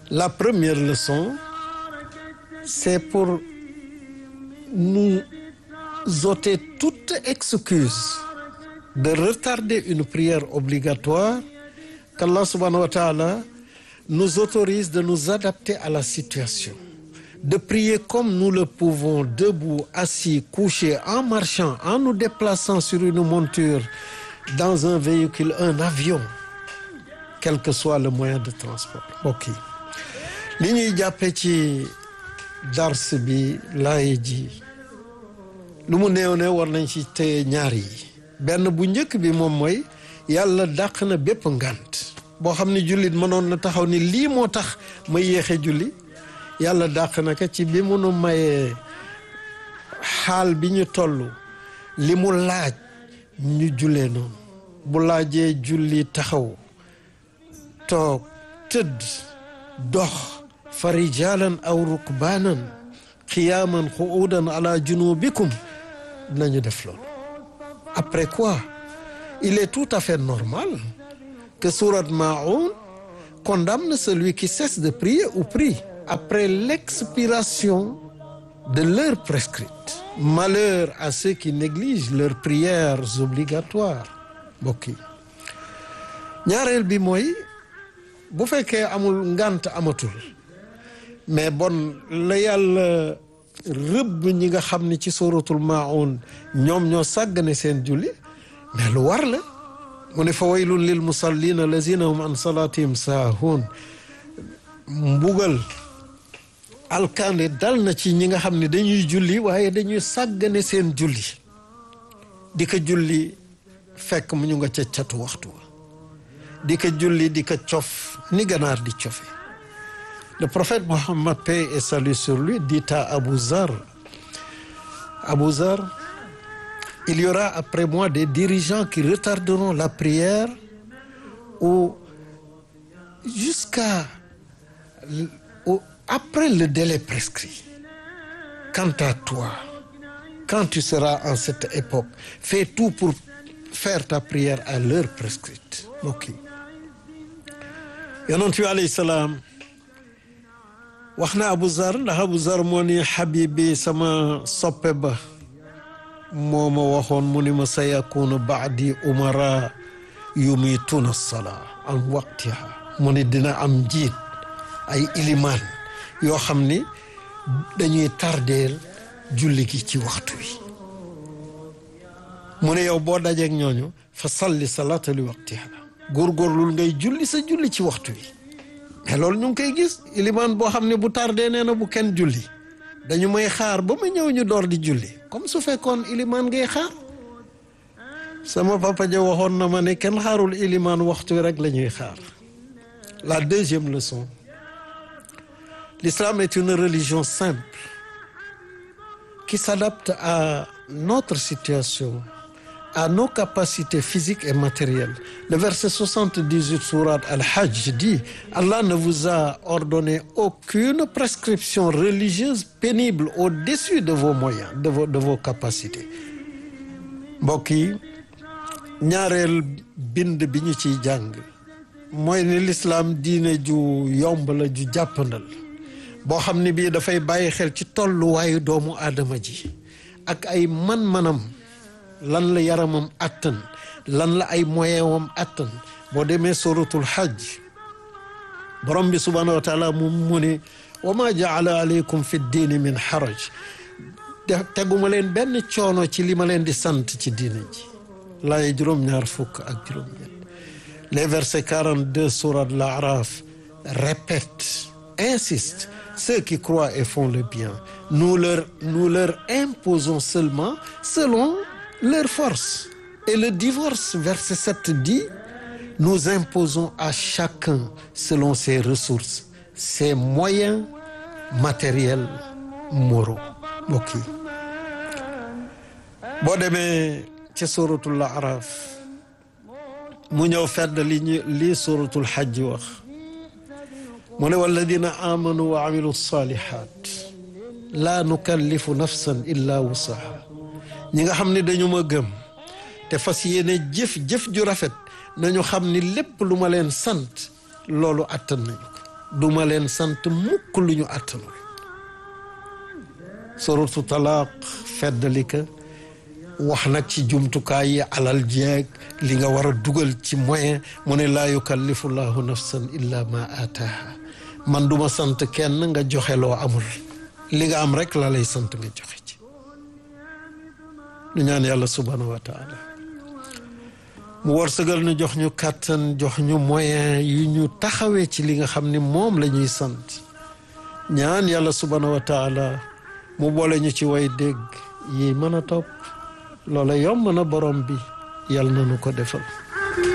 La première leçon, c'est pour nous ôter toute excuse de retarder une prière obligatoire qu'Allah subhanahu wa ta'ala nous autorise de nous adapter à la situation, de prier comme nous le pouvons, debout, assis, couché, en marchant, en nous déplaçant sur une monture, dans un véhicule, un avion, quel que soit le moyen de transport. ok li ñuy jàppee ci dars bi laay ji lu mu néew ne war nañ ci téye ñaar yi benn bu njëkk bi moom mooy yàlla dàq na bépp ngànt boo xam ne jullit mënoon na taxaw ni lii moo tax ma yéexe julli yàlla dàq na ko ci bi mu nu mayee xaal bi ñu toll li mu laaj ñu jullee noonu bu laajee julli taxaw toog tëdd dox fa rijalan aw rukbaanan qiyaaman qu'uudan ala junubikum nañu def loolu après quoi il est tout à fait normal que sourate Maa'un condamne celui qui cesse de prier ou prie après l'expiration de l'heure prescrite malheur à ceux qui négligent leurs prières obligatoires mbokk yi ñaareel bi mooy bu fekkee amul ngànt amatul mais bon la yàlla rëbb ñi nga xam ne ci suratul maun ñoom ñoo sàggane seen julli mais lu war la mu ne fa waylun lil musallin allazina hum an salatihim saahun mbugal alkande dal na ci ñi nga xam ne dañuy julli waaye dañuy sàggane seen julli di ko julli fekk mu ñu nga ca catu waxtu wa di ko julli di ko cof ni ganaar di cofe le prophète Mohammed paix et salut sur lui dit à Abu Zar Abu Zar il y aura après moi des dirigeants qui retarderont la prière ou jusqu'à ou après le délai prescrit quant à toi quand tu seras en cette époque fais tout pour faire ta prière à l'heure prescrite ok yonent bi alayhi salaam wax na Abu Zar ndax Abu Zar moo ni xabibi sama soppe ba moo ma waxoon mu ni ma sa yakunu baadi umara yumituna salaa an waqtiha mu ni dina am njiit ay ilimaan yoo xam ni dañuy tardeel julli gi ci waxtu wi mu ne yow boo dajeeg ñooñu fa salli salaata li waqtiha góorgóorlul ngay julli sa julli ci waxtu wi mais loolu ñu ngi koy gis ilimaan boo xam ne bu tardé nee na bu kenn julli dañu may xaar ba ma ñëw ñu door di julli comme su fekkoon ilimaan ngay xaar sama papa ja waxoon na ma ne kenn xaarul ilimaan waxtu wi rek la ñuy xaar la deuxième leçon l'islam est une religion simple qui s'adapte à notre situation à nos capacités physiques et matérielles. Le verset 78 sourate Al-Hajj dit Allah ne vous a ordonné aucune prescription religieuse pénible au-dessus de vos moyens, de vos de vos capacités. mbokk yi ñaareel bind bi ñu ciy jàng mooy ni lislaam diine ju yomb la ju jàppandal boo xam ne bii dafay bàyyi xel ci tolluwaayu doomu aadama ji ak ay man-manam lan la yaramam attan lan la ay moyen wam attan boo demee suratul hajj borom bi subhanahu wa taala mu mu ne wa ma jaala aleykum fi diini min haraj teguma leen benn coono ci li ma leen di sant ci diina ji laay juróom-ñaar fukk ak juróom-ñett les versets 42 sourate l'Araf répètent insistent ceux qui croient et font le bien nous leur nous leur imposons seulement selon leur force et le divorce verset 7 dit nous imposons à chacun selon ses ressources ses moyens matériels moraux mbokk yi boo demee ci suratul araf mu ñëw fedd li ñu lii suratul xajj wax mu ne walladina amanu wa amilu salihat laa nukallifu nafsan illa wusaha ñi nga xam ne dañu ma gëm te fas yéene jëf jëf ju rafet nañu xam ni lépp lu ma leen sant loolu attan nañu ko duma leen sant mukk lu ñu àttanul suratu talaaq feddalika wax nag ci jumtukaay yi alal jeeg li nga war a dugal ci moyen mu ne laa yukallifu llahu nafsan illa ma aataaha man duma sant kenn nga joxe loo amul li nga am rek la lay sant nga joxe ci ñu ñaan yàlla subhanahu wa taala mu wërsëgal ñu jox ñu kàttan jox ñu moyen yu ñu taxawee ci li nga xam ni moom la ñuy sant ñaan yàlla subhanahu wa taala mu boole ñu ci way dégg yi mën a topp loola yomb na borom bi yàlla na nu ko defal